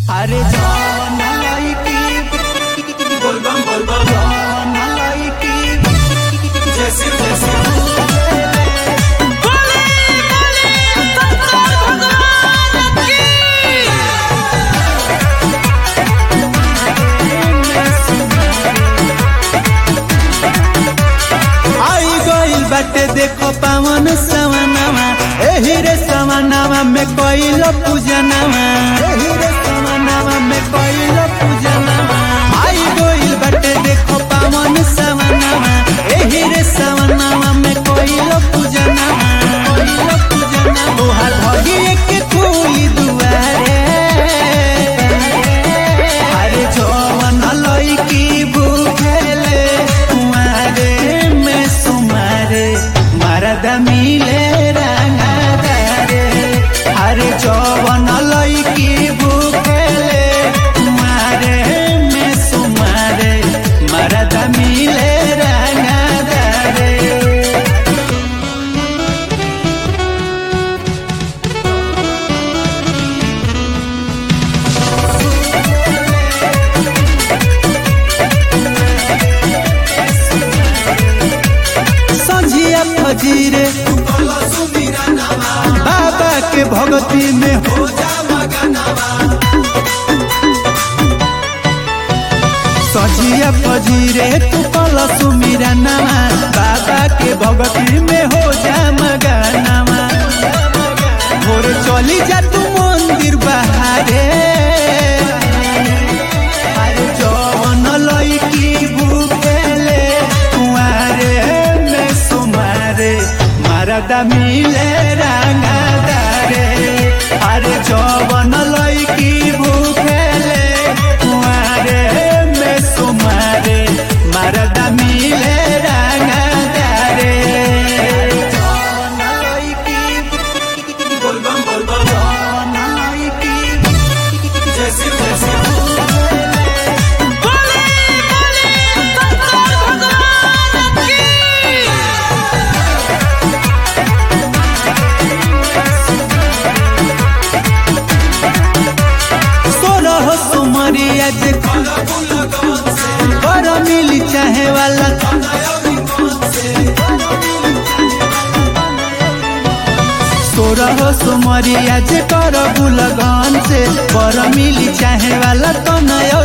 अरे जवन लईकी बोलबम बोलबम जवन लईकी जैसे जैसे आई गइल बाटे देखो पावन सवनावा एही रे सवनावा में कइलो पूजनावा एही रे सवनावा में कइलो पूजनावा आई गइल बाटे देखो पावन सवनावा एही रे सवनावा में कइलो पूजनावा कइलो पूजनावा तोहार भगिए के खुली दुआरे अरे जवन लईकी भूखेले कुआरे में सुमारे मरद मिले रंगदारे अरे जवन लईकी भूखेले कुआरे में सुमारे मरद मिले रंगदारे संझिया फजीरे बोलो सुमीरा नामा बाबा के भगती में हो हो जा मगनावा सजिया फजीरे तू कल सुमीरा नामा बाबा के भगती में हो जा मगनामा भोर चली जा तू मंदिर बहारे अरे जवन लईकी भूखेले कुआरे में सुमारे मारदा मिले रंगदारे अरे जवन लईकी भूखेले कुआरे में सुमारे मारदा मिले रंगदारे जवन लईकी बोलबम बोलबम जवन लईकी जैसे जैसे सोरह सुमरिया जे बोलो बोलो कौन से कर मिली चाहे वाला नयोगी कौन से सोरह सुमरिया जे कर बुलगन से कर मिली चाहे वाला तो नय